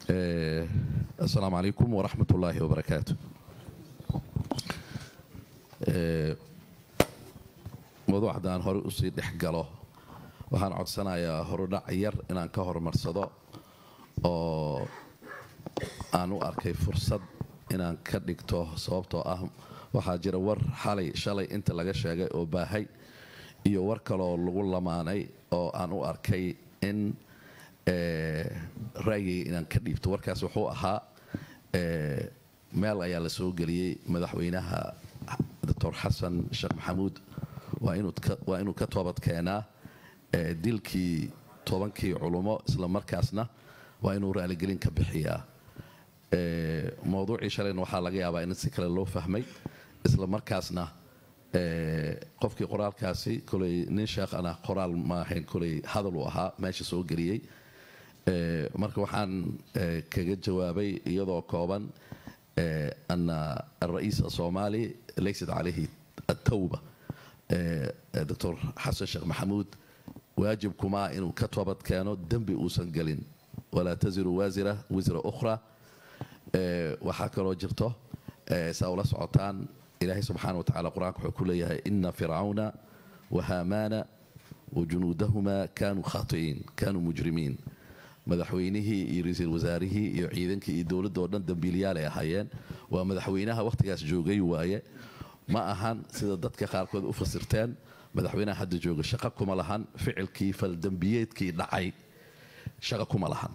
asalaamu calaykum waraxmat ullaahi wabarakaatu mawduuc haddaan hore usii dhex galo waxaan codsanayaa horudhac yar inaan ka horumarsado oo aan u arkay fursad inaan ka dhigto sababtoo ah waxaa jira war xalay shalay inta laga sheegay oo baahay iyo war kaloo lagu lamaanay oo aan u arkay in raayigay inaan ka dhiibto warkaas wuxuu ahaa meel ayaa la soo geliyey madaxweynaha doctor xasan sheekh maxamuud waa inuu ka toobad keenaa dilkii tobankii culummo isla markaasna waa inuu raaligelin ka bixiyaa mowduucii shalayna waxaa laga yaabaa in si kale loo fahmay isla markaasna qofkii qoraalkaasi koley nin sheekhana qoraal ma ahayn koley hadal uu ahaa meesha soo geliyey marka waxaan kaga jawaabay iyadoo kooban ana alra'iis asoomaali laysat calayhi atawba doctor xasan sheekh maxamuud waajib kumaa inuu ka toobad keeno dembi uusan gelin walaa taziru waasira wisra ukhra waxaa kaloo jirto saa ula socotaan ilaahay subxaana watacala qur-aanka wuxuu ku leeyahay ina fircawna wahaamaana wajunuudahuma kaanuu khaati'iin kaanuu mujrimiin madaxweynihii iyo ra-iisul wasaarihii iyo ciidankii iyo dowladdaoo dhan dambiilayaalay ahaayeen waa madaxweynaha wakhtigaas joogay waaye ma ahan sida dadka qaarkood u fasirteen madaxweynaha hadda jooga shaqo kuma lahan ficilkii faldembiyeedkii dhacay shaqo kuma lahan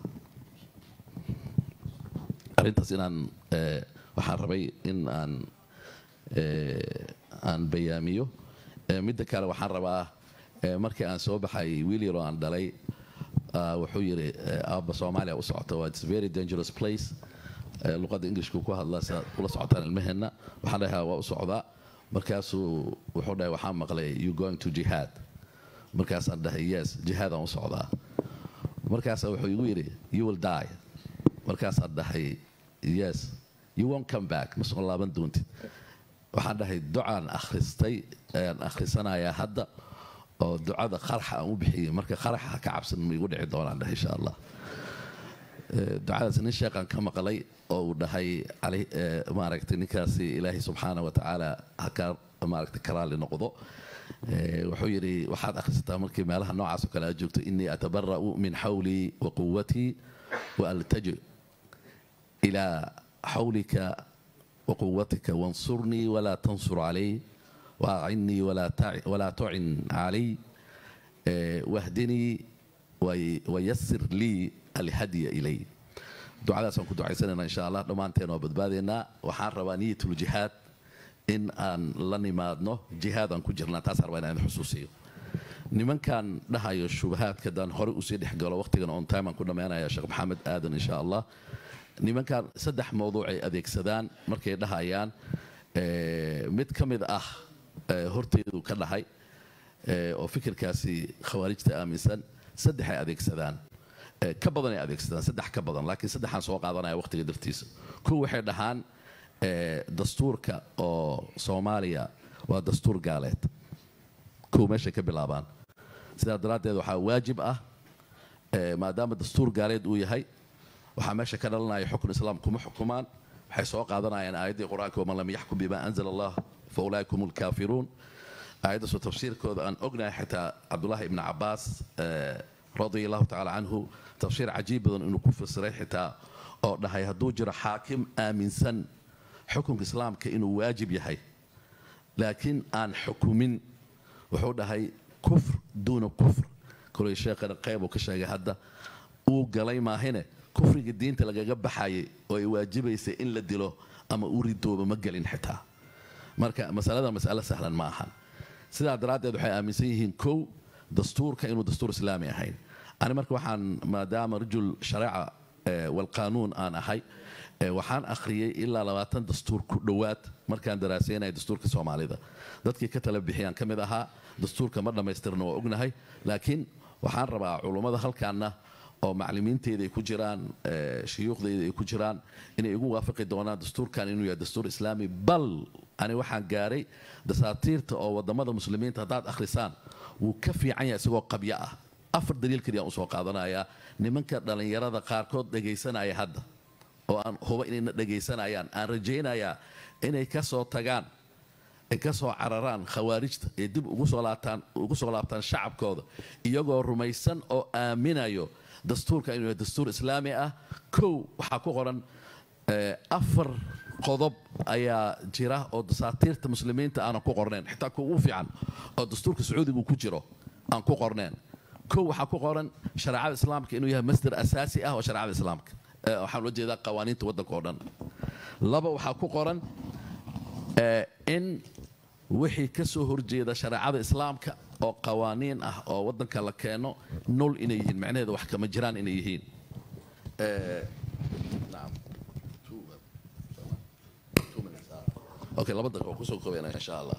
arrintaas inaan waxaan rabay in aan aan bayaamiyo midda kale waxaan rabaa markii aan soo baxay wiil yaroo aan dhalay wuxuu yidhi aabba soomaaliya u socota waa its very dangerous place luqadda englishku ku hadla sidaad ula socotaan ilmaheenna waxaan dhahay waa u socdaa markaasuu wuxuu dhahay waxaan maqlay you going to jihad markaasaan dhahay yes jihaadaan u socdaa markaasa wuxuu igu yidhi you will die markaasaan dhahay yes you won't come back ma soo laaban doontid waxaan dhahay ducaan akhristay ayaan akhrisanayaa hadda oo ducada qaraxa aan u bixiyey marka qaraxa ha ka cabsan ma igu dhici doonaan dhahay insha allah ducadaas nin sheekhaan ka maqlay oo uu dhahay maaragtay ninkaasi ilaahay subxaana wa tacaala haka maaragtay karaali noqdo wuxuu yidhi waxaad akhrisataa markii meelaha noocaas oo kale aad joogto inii atabara'u min xawlii wa quwatii wa altaji ilaa xawlika wa quwatika wansurnii walaa tansur calay waacinnii walaa tucin calay wahdinii wayasir lii alhadya ilay ducadaasaan ku ducaysanayna insha allah dhammaanteen oo badbaadaynaa waxaan rabaa niyatuljihaad in aan la nimaadno jihaad aan ku jirnaa taasaan rabaa inaan xusuusiyo nimankan dhahayo shubahaadka daan hore usii dhex galo waqtigan on time aan ku dhammaynaya sheekh maxamed aadan insha allah nimankan saddex mawduucay adeegsadaan markay dhahayaan mid ka mid ah horteedu ka dhahay oo fikirkaasi khawaarijta aaminsan saddexay adeegsadaan ka badanay adeegsadaan saddex ka badan laakiin saddexaan soo qaadanaya waqtiga dartiisa kuwa waxay dhahaan dastuurka oo soomaaliya waa dastuur gaaleed kuwa meeshay ka bilaabaan sidaa daraaddeed waxaa waajib ah maadaama dastuur gaaleed uu yahay waxaa meesha ka dhalanaya xukun islaam kuma xukumaan waxay soo qaadanayaan aayaddii qur-aanka waman lam yaxkum bima anzala allah fa ulaaika hum lkaafiruun aayaddaasoo tafsiirkooda aan ognahay xitaa cabdullaahi ibni cabaas radia allahu tacala canhu tafsiir cajiib badan inuu ku fasiray xitaa oo dhahay hadduu jiro xaakim aaminsan xukunka islaamka inuu waajib yahay laakiin aan xukumin wuxuu dhahay kufr duuna kufr kolay sheekhana qeyb uu ka sheegay hadda uu galay maahine kufriga diinta lagaga baxayay oo ay waajibaysay in la dilo ama uu ridooba ma gelin xitaa marka masalada masalo sahlan ma ahan sidaa daraaddeed waxay aaminsan yihiin kow dastuurka inuu dastuur islaami ahayn ani marka waxaan maadaama rajul shareeca walqaanuun aan ahay waxaan akhriyey ilaa labaatan dastuur ku dhowaad markaan daraaseynaya dastuurka soomaalida dadkii ka tala bixiyaan ka mid ahaa dastuurka ma dhammaystirna waa ognahay laakiin waxaan rabaa culummada halkaana oo maclimiinteyda ay ku jiraan shuyuukhdayda ay ku jiraan inay igu waafaqi doonaan dastuurkan inuu yahay dastuur islaami bal ani waxaan gaaray dasaatiirta oo wadamada muslimiinta haddaad akhrisaan wuu ka fiican yahay isagoo qabyo ah afar daliil kaliyaan usoo qaadanayaa nimanka dhallinyarada qaarkood dhegaysanaya hadda oo aan huba inayna dhegaysanayaan aan rajaynayaa inay ka soo tagaan ay ka soo cararaan khawaarijta ee dib ugu soo laabtaan ugu soo laabtaan shacabkooda iyagoo rumaysan oo aaminayo dastuurka inuu yahay dastuur islaami ah kow waxaa ku qoran afar qodob ayaa jira oo dasaatiirta muslimiinta aanan ku qornayn xitaa kuwa ugu fiican oo dastuurka sacuudigu ku jiro aan ku qornayn kow waxaa ku qoran shareecada islaamka inuu yahay masdar asaasi ah oo shareecada islaamka waxaan ula jeedaa qawaaniinta waddanka oo dhan laba waxaa ku qoran in wixii ka soo horjeeda shareecada islaamka oo qawaaniin ah oo waddanka la keeno nol inay yihiin macnaheeda wax kama jiraan inay yihiin okay laba daqiiqo kusoo koobayna insha allah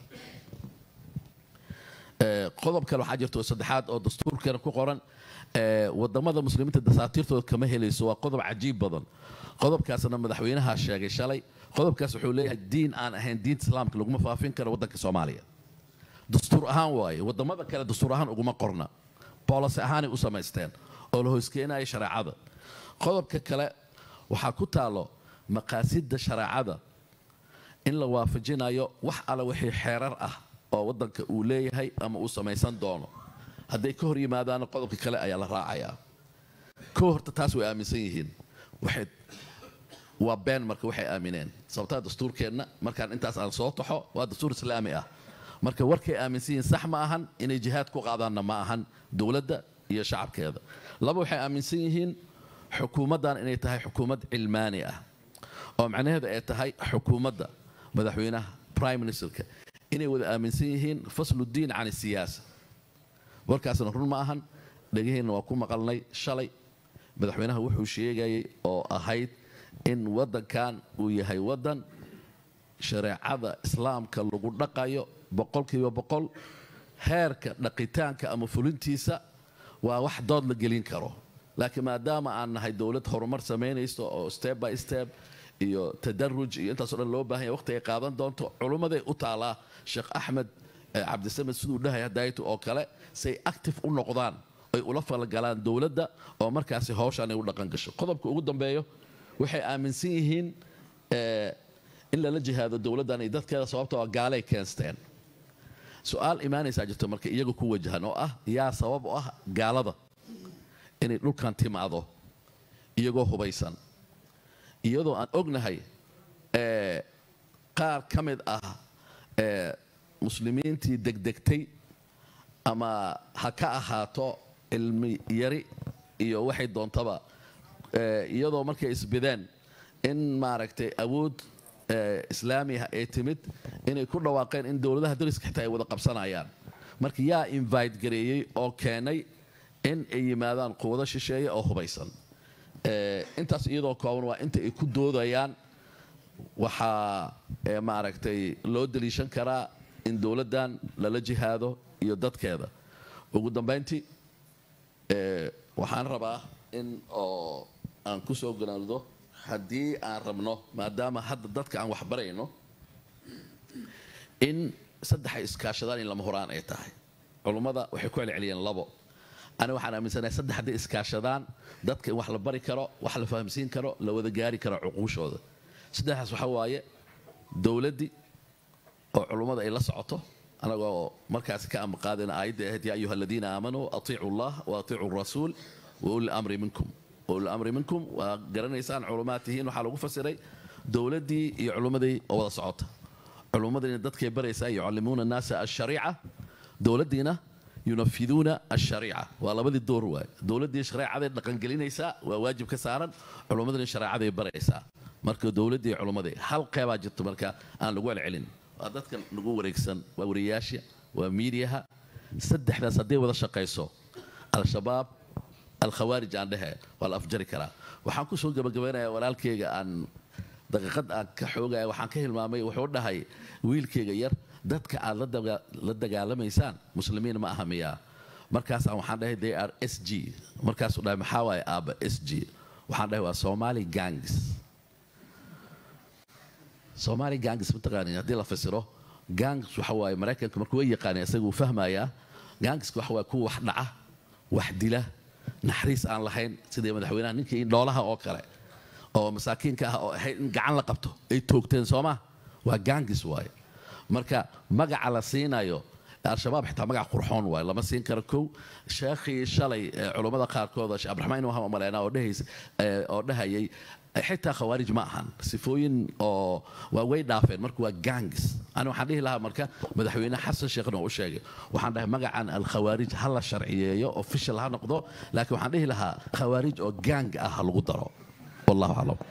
qodob kale waxaa jirta oo saddexaad oo dastuurkeena ku qoran wadamada muslimiinta dasaatiirtooda kama helayso waa qodob cajiib badan qodobkaasna madaxweynaha sheegay shalay qodobkaas wuxuu leeyahay diin aan ahayn diinta islaamka laguma faafin karo waddanka soomaaliya dastuur ahaan waaye wadamada kale dastuur ahaan uguma qorna boolose ahaanay u samaysteen oo la hoyskeenaya shareecada qodobka kale waxaa ku taalo maqaasidda shareecada in la waafajinayo wax alla wixii xeerar ah oo waddanka uu leeyahay ama uu samaysan doono hadday ka hor yimaadaana qodobka kale ayaa la raacayaa kow horta taas way aaminsan yihiin waxay waa been marka waxay aamineen sababtaa dastuurkeenna markaan intaas aan soo taxo waa dastuur islaami ah marka warkay aaminsan yihiin sax ma ahan inay jihaad ku qaadaanna ma ahan dowladda iyo shacabkeeda laba waxay aaminsan yihiin xukuumaddan inay tahay xukuumad cilmaani ah oo macnaheedu ay tahay xukuumadda madaxweynaha prime ministerka inay wada aaminsan yihiin fasluddiin can isiyaasa warkaasna run ma ahan dhegaheenna waa ku maqalnay shalay madaxweynaha wuxuu sheegayay oo ahayd in waddankan uu yahay waddan shareecada islaamka lagu dhaqayo boqolkiiba boqol heerka dhaqitaanka ama fulintiisa waa wax dood la gelin karo laakiin maadaama aan nahay dowlad horumar samaynayso oo step by step iyo tadaruj iyo intaasoo dhan loo baahan yahay waqti ay qaadan doonto culummaday u taalaa sheekh axmed cabdisamed siduu dhahay hadayto oo kale say active u noqdaan ay ula falgalaan dowladda oo markaasi hawshaan ay u dhaqan gasho qodobka ugu dambeeyo waxay aaminsan yihiin in lala jihaado dowladdan iyo dadkeeda sababta waa gaalay keensteen su-aal imaanaysaa jirto marka iyaga ku wajahan oo ah yaa sabab u ah gaalada inay dhulkan timaado iyagoo hubaysan iyadoo aan ognahay qaar ka mid ah muslimiintii degdegtay ama ha ka ahaato cilmi yari iyo waxay doontaba iyadoo markay isbideen in maaragtay awood islaamiah ay timid inay ku dhawaaqeen in dowladaha dariska xitaa ay wada qabsanayaan marka yaa invite gareeyey oo keenay in ay yimaadaan quwado shisheeye oo hubaysan intaas iyadoo kooban waa inta ay ku doodayaan waxaa maaragtay loo daliishan karaa in dowladdan lala jihaado iyo dadkeeda ugu dambayntii waxaan rabaa in oo aan ku soo ganaado haddii aan rabno maadaama hadda dadka aan waxbarayno in saddexay iskaashadaan in lama horaan ay tahay culummada waxay ku celceliyeen labo ani waxaan aaminsanahay saddex hadday iskaashadaan dadka in wax la bari karo wax la fahamsiin karo la wada gaari karo cuquushooda saddexdaas waxaa waaye dowladdii oo culummada ay la socoto anagoo markaasi ka amaqaadayna aayadda ahayd yaa ayuha aladiina aamanuu atiicu allah wa atiicu rasuul wa uli amri minkum uli amri minkum waa garanaysaan culummaad tihiin waxaa lagu fasiray dowladdii iyo culummadii oo wada socota culummadina dadkay baraysaa yucallimuuna annaasa ashariica dowladdiina yunafiduuna ashariica waa labadii door waay dowladdii shareecaday dhaqangelinaysaa waa waajib ka saaran culummadina shareecaday baraysaa marka dowladdii culummadii hal qeybaa jirto marka aan lagu celcelin waa dadka nagu wareegsan waa wariyaasha waa miidiyaha saddexdaas hadday wada shaqayso al-shabaab al-khawaarij aan dhehe waa la afjari karaa waxaan ku soo gabagabaynayaa walaalkeyga aan daqiiqad aan ka xoogaya waxaan ka hilmaamay wuxuu dhahay wiilkeyga yar dadka aad la dagaalamaysaan muslimiin ma aha miyaa markaasaan waxaan dhahay they are s g markaasuu dhahay maxaa waaye aabba s g waxaan dhahay waa somali gangs somali gangs mataqaanin haddii la fasiro gangs waxa waaye maraykanka markuu way yaqaanay isaga uu fahmayaa gangska waxa waaye kuwa wax dhaca wax dila naxariis aan lahayn sidii madaxweynaha ninkii dhoolaha oo kale oo masaakiinka ah oo ahayd in gacan la qabto ay toogteen sooma waa gaangis waaye marka magaca la siinayo al-shabaab xitaa magac qurxoon waaye lama siin karo kow sheekhii shalay culummada qaarkood sheekh abdiraxmaan waxaan umaleynaa oo dhahays oo dhahayay xitaa khawaarij ma ahan sifooyin oo waa way dhaafeen marka waa gangis ani waxaan dhihi lahaa marka madaxweyne xasan sheekhna u sheegay waxaan dhahay magacan alkhawaarij ha la sharciyeeyo official ha noqdo laakiin waxaan dhihi lahaa khawaarij oo gang ah ha lagu daro wallahu aclam